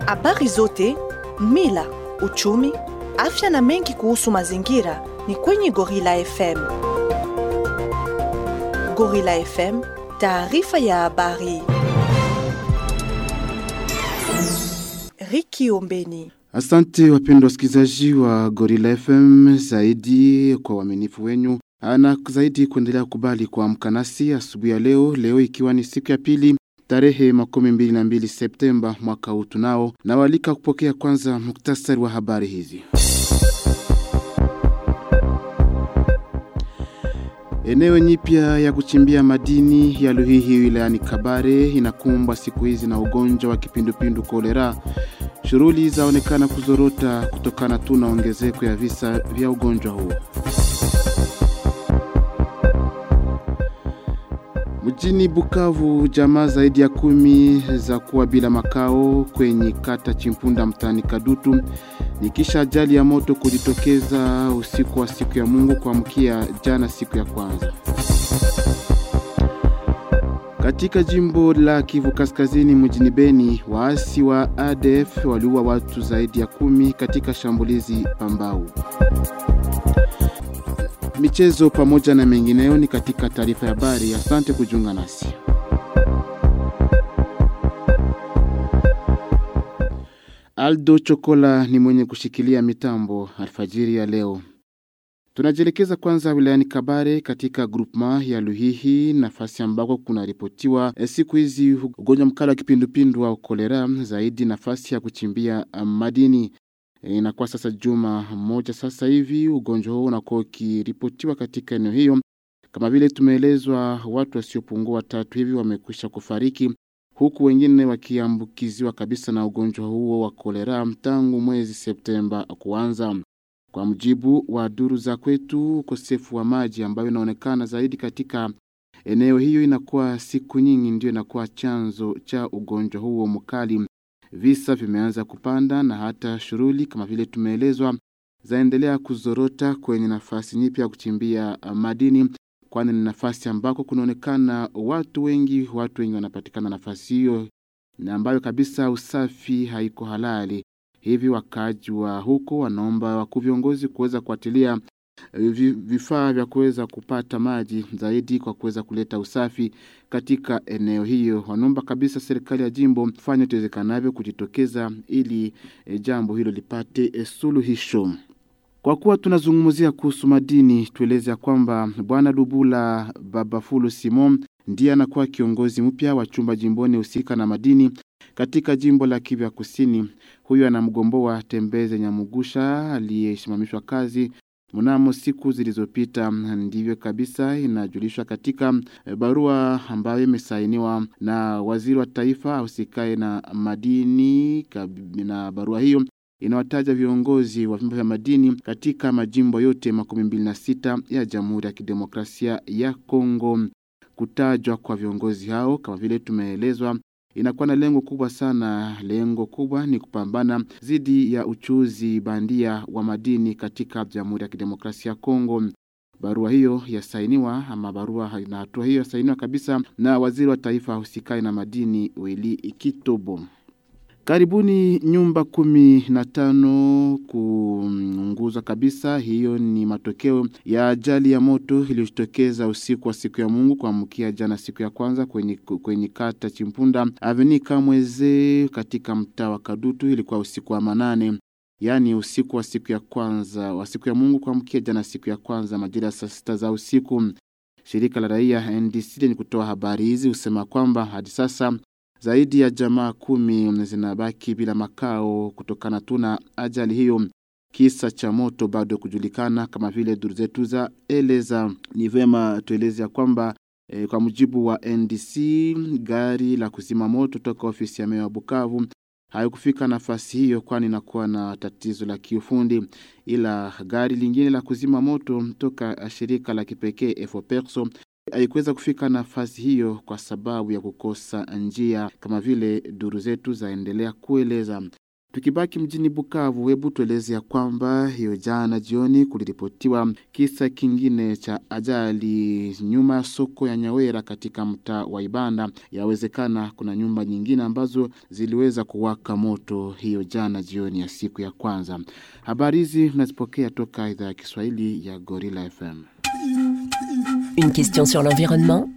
Habari zote, mila, uchumi, afya na mengi kuhusu mazingira ni kwenye Gorilla FM. Gorilla FM, taarifa ya habari. Riki Ombeni. Asante wapendwa wasikilizaji wa Gorilla FM, zaidi kwa uaminifu wenyu na zaidi kuendelea kubali kuamka nasi asubuhi ya leo, leo ikiwa ni siku ya pili tarehe makumi mbili na mbili Septemba mwaka huu tunao na walika kupokea kwanza muktasari wa habari hizi. Eneo nyipya ya kuchimbia madini ya Luhihi wilayani Kabare inakumbwa siku hizi na ugonjwa wa kipindupindu kolera. Shughuli zaonekana kuzorota kutokana tu na ongezeko ya visa vya ugonjwa huo. Mjini Bukavu, jamaa zaidi ya kumi za kuwa bila makao kwenye kata Chimpunda mtaani Kadutu ni kisha ajali ya moto kujitokeza usiku wa siku ya Mungu kuamkia jana siku ya kwanza. Katika jimbo la Kivu Kaskazini mjini Beni, waasi wa ADF waliua watu zaidi ya kumi katika shambulizi Pambau. Michezo pamoja na mengineyo ni katika taarifa ya habari. Asante kujiunga nasi. Aldo Chokola ni mwenye kushikilia mitambo alfajiri ya leo. Tunajielekeza kwanza wilayani Kabare katika grupma ya Luhihi, nafasi ambako kunaripotiwa siku hizi ugonjwa mkali wa kipindupindu wa kolera, zaidi nafasi ya kuchimbia madini. Inakuwa sasa juma moja sasa hivi ugonjwa huo unakuwa ukiripotiwa katika eneo hiyo. Kama vile tumeelezwa, watu wasiopungua tatu hivi wamekwisha kufariki huku wengine wakiambukiziwa kabisa na ugonjwa huo wa kolera tangu mwezi Septemba kuanza. Kwa mujibu wa duru za kwetu, ukosefu wa maji ambayo inaonekana zaidi katika eneo hiyo inakuwa siku nyingi ndio inakuwa chanzo cha ugonjwa huo mkali. Visa vimeanza kupanda na hata shughuli kama vile tumeelezwa zaendelea kuzorota kwenye nafasi nyipya ya kuchimbia madini, kwani ni nafasi ambako kunaonekana watu wengi, watu wengi wanapatikana nafasi hiyo na ambayo kabisa usafi haiko halali. Hivi wakaaji wa huko wanaomba wakuu viongozi kuweza kuatilia vifaa vya kuweza kupata maji zaidi kwa kuweza kuleta usafi katika eneo hiyo. Wanaomba kabisa serikali ya jimbo fanya tuwezekanavyo kujitokeza ili e, jambo hilo lipate e, suluhisho. Kwa kuwa tunazungumzia kuhusu madini, tueleze ya kwamba Bwana Lubula Babafulu Simon ndiye anakuwa kiongozi mpya wa chumba jimboni husika na madini katika jimbo la Kivu Kusini. Huyu anamgomboa Tembeze Nyamugusha aliyesimamishwa kazi mnamo siku zilizopita. Ndivyo kabisa inajulishwa katika barua ambayo imesainiwa na waziri wa taifa ahusikaye na madini, na barua hiyo inawataja viongozi wa vyombo vya madini katika majimbo yote makumi mbili na sita ya Jamhuri ya Kidemokrasia ya Kongo. Kutajwa kwa viongozi hao kama vile tumeelezwa inakuwa na lengo kubwa sana. Lengo kubwa ni kupambana dhidi ya uchuzi bandia wa madini katika Jamhuri ya Kidemokrasia ya Kongo. Barua hiyo yasainiwa ama barua na hatua hiyo yasainiwa kabisa na waziri wa taifa husikae na madini Wili Kitobo. Karibuni nyumba kumi na tano kuunguzwa kabisa. Hiyo ni matokeo ya ajali ya moto iliyojitokeza usiku wa siku ya Mungu kuamkia jana siku ya kwanza kwenye, kwenye kata Chimpunda Aveni Kamweze katika mtaa wa Kadutu. Ilikuwa usiku wa manane, yaani usiku wa siku ya kwanza wa siku ya Mungu kuamkia jana siku ya kwanza majira ya saa sita za usiku. Shirika la raia NDC lenye kutoa habari hizi husema kwamba hadi sasa zaidi ya jamaa kumi zinabaki bila makao kutokana tu na ajali hiyo. Kisa cha moto bado kujulikana kama vile duru zetu za eleza. Ni vema tueleze ya kwamba e, kwa mujibu wa NDC gari la kuzima moto toka ofisi ya meya wa Bukavu haikufika nafasi hiyo, kwani inakuwa na tatizo la kiufundi, ila gari lingine la kuzima moto toka shirika la kipekee Efoperso haikuweza kufika nafasi hiyo kwa sababu ya kukosa njia, kama vile duru zetu zaendelea kueleza. Tukibaki mjini Bukavu, hebu tueleze ya kwamba hiyo jana jioni kuliripotiwa kisa kingine cha ajali nyuma ya soko ya Nyawera katika mtaa wa Ibanda. Yawezekana kuna nyumba nyingine ambazo ziliweza kuwaka moto hiyo jana jioni ya siku ya kwanza. Habari hizi tunazipokea toka idhaa ya Kiswahili ya Gorilla FM. Une question sur l'environnement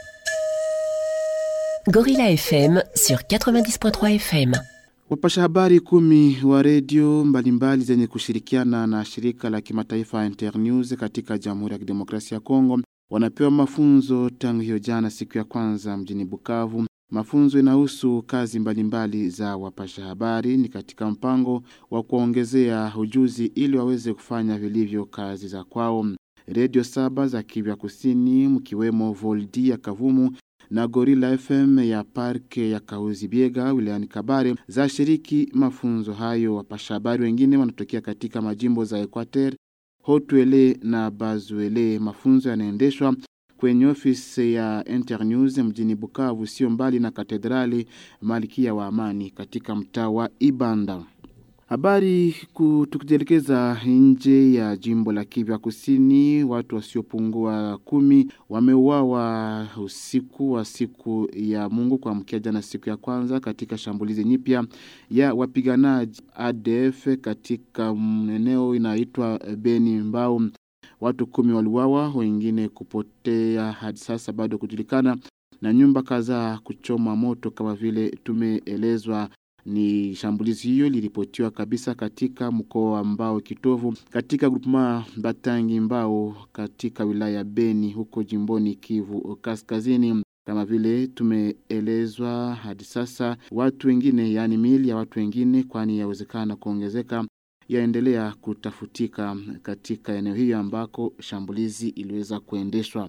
Gorilla FM sur 90.3 FM. Wapasha habari kumi wa redio mbalimbali zenye kushirikiana na shirika la kimataifa Internews katika Jamhuri ya Kidemokrasia ya Kongo wanapewa mafunzo tangu hiyo jana siku ya kwanza mjini Bukavu. Mafunzo inahusu kazi mbalimbali za wapasha habari, ni katika mpango wa kuwaongezea ujuzi ili waweze kufanya vilivyo kazi za kwao. Redio saba za Kivu Kusini mkiwemo Voldi ya Kavumu na Gorilla FM ya parke ya Kauzi Biega wilayani Kabare za shiriki mafunzo hayo. Wapasha habari wengine wanatokea katika majimbo za Equateur, Haut-Uele na Bazuele. Mafunzo yanaendeshwa kwenye ofisi ya Internews mjini Bukavu, sio mbali na katedrali Malkia wa Amani katika mtaa wa Ibanda. Habari tukijielekeza nje ya jimbo la Kivu Kusini, watu wasiopungua kumi wameuawa usiku wa siku ya Mungu kuamkia jana siku ya kwanza katika shambulizi nyipya ya wapiganaji ADF katika eneo inaitwa Beni Mbau. Watu kumi waliuawa, wengine kupotea hadi sasa bado kujulikana, na nyumba kadhaa kuchoma moto kama vile tumeelezwa ni shambulizi hiyo liripotiwa kabisa katika mkoa wa Mbao kitovu katika grupema Batangi Mbao katika wilaya ya Beni huko jimboni Kivu Kaskazini. Kama vile tumeelezwa hadi sasa, watu wengine, yaani miili ya watu wengine, kwani yawezekana kuongezeka, yaendelea kutafutika katika eneo hiyo ambako shambulizi iliweza kuendeshwa.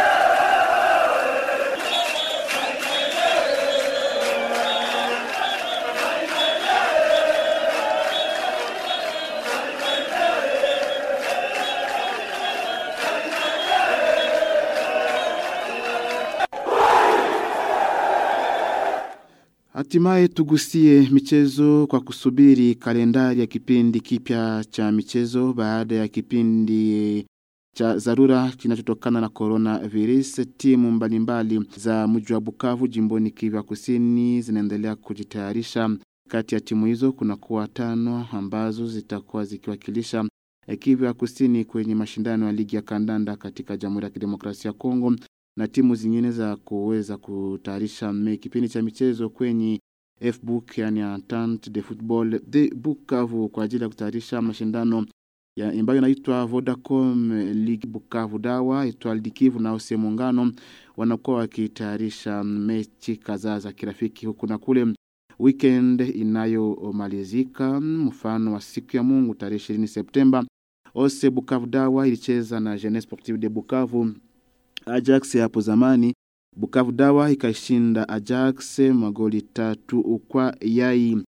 Hatimaye tugusie michezo kwa kusubiri kalendari ya kipindi kipya cha michezo baada ya kipindi cha dharura kinachotokana na coronavirus. Timu mbalimbali za mji wa Bukavu jimboni Kivu Kusini zinaendelea kujitayarisha. Kati ya timu hizo kuna kuwa tano ambazo zitakuwa zikiwakilisha Kivu Kusini kwenye mashindano ya ligi ya kandanda katika Jamhuri ya Kidemokrasia ya Kongo na timu zingine za kuweza kutayarisha kipindi cha michezo kwenye FBook yani Entente de Football de Bukavu kwa ajili ya kutayarisha mashindano ya ambayo inaitwa Vodacom League Bukavu Dawa Etoile du Kivu na Ose Muungano wanakuwa wakitayarisha mechi kadhaa za kirafiki huku na kule weekend inayomalizika mfano wa siku ya Mungu tarehe 20 Septemba Ose Bukavu Dawa ilicheza na Jeunesse Sportive de Bukavu Ajax hapo zamani Bukavu Dawa ikashinda Ajax magoli tatu kwa yai.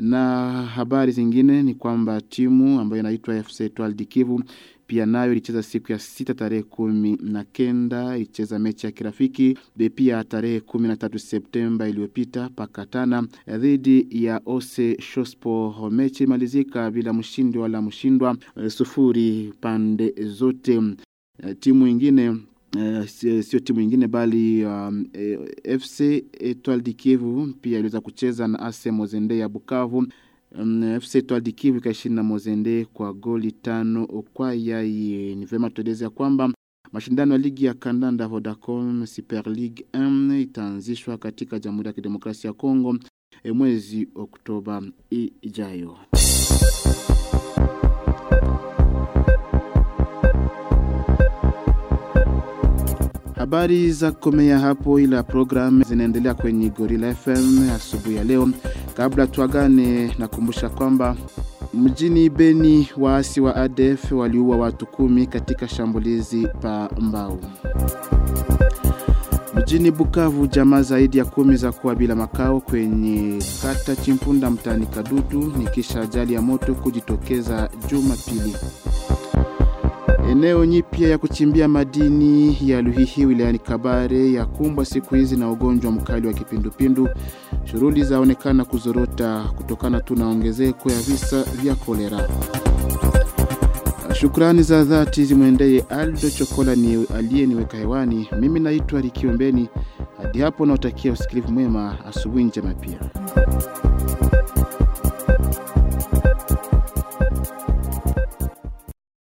Na habari zingine ni kwamba timu ambayo inaitwa FC Etoile du Kivu pia nayo ilicheza siku ya sita tarehe kumi na kenda ilicheza mechi ya kirafiki pia tarehe kumi na tatu Septemba iliyopita pakatana dhidi ya Ose Shospo. Mechi imalizika bila mshindi wala mshindwa, sufuri pande zote. Timu ingine Uh, sio timu ingine bali um, eh, FC Etoile du Kivu pia iliweza kucheza na AS Mozende ya Bukavu. Um, FC Etoile du Kivu ikashinda Mozende kwa goli tano kwa yai. Ni vyema tueleze ya kwamba mashindano ya ligi ya kandanda Vodacom Super League 1 itaanzishwa katika Jamhuri ya Kidemokrasia ya Kongo eh, mwezi Oktoba ijayo. Habari za komea hapo, ila programu zinaendelea kwenye Gorilla FM asubuhi ya leo. Kabla tuagane, nakumbusha kwamba mjini Beni waasi wa ADF waliua watu kumi katika shambulizi pa Mbao. Mjini Bukavu, jamaa zaidi ya kumi za kuwa bila makao kwenye kata Chimpunda mtaani Kadutu ni kisha ajali ya moto kujitokeza Jumapili. Eneo nyipya ya kuchimbia madini ya Luhihi wilayani Kabare ya kumbwa siku hizi na ugonjwa mkali wa kipindupindu. Shughuli zaonekana kuzorota kutokana tu na ongezeko ya visa vya kolera. Shukrani za dhati zimwendee Aldo Chokola ni aliyeniweka hewani. Mimi naitwa Likiombeni. Hadi hapo nautakia usikilivu mwema, asubuhi njema pia.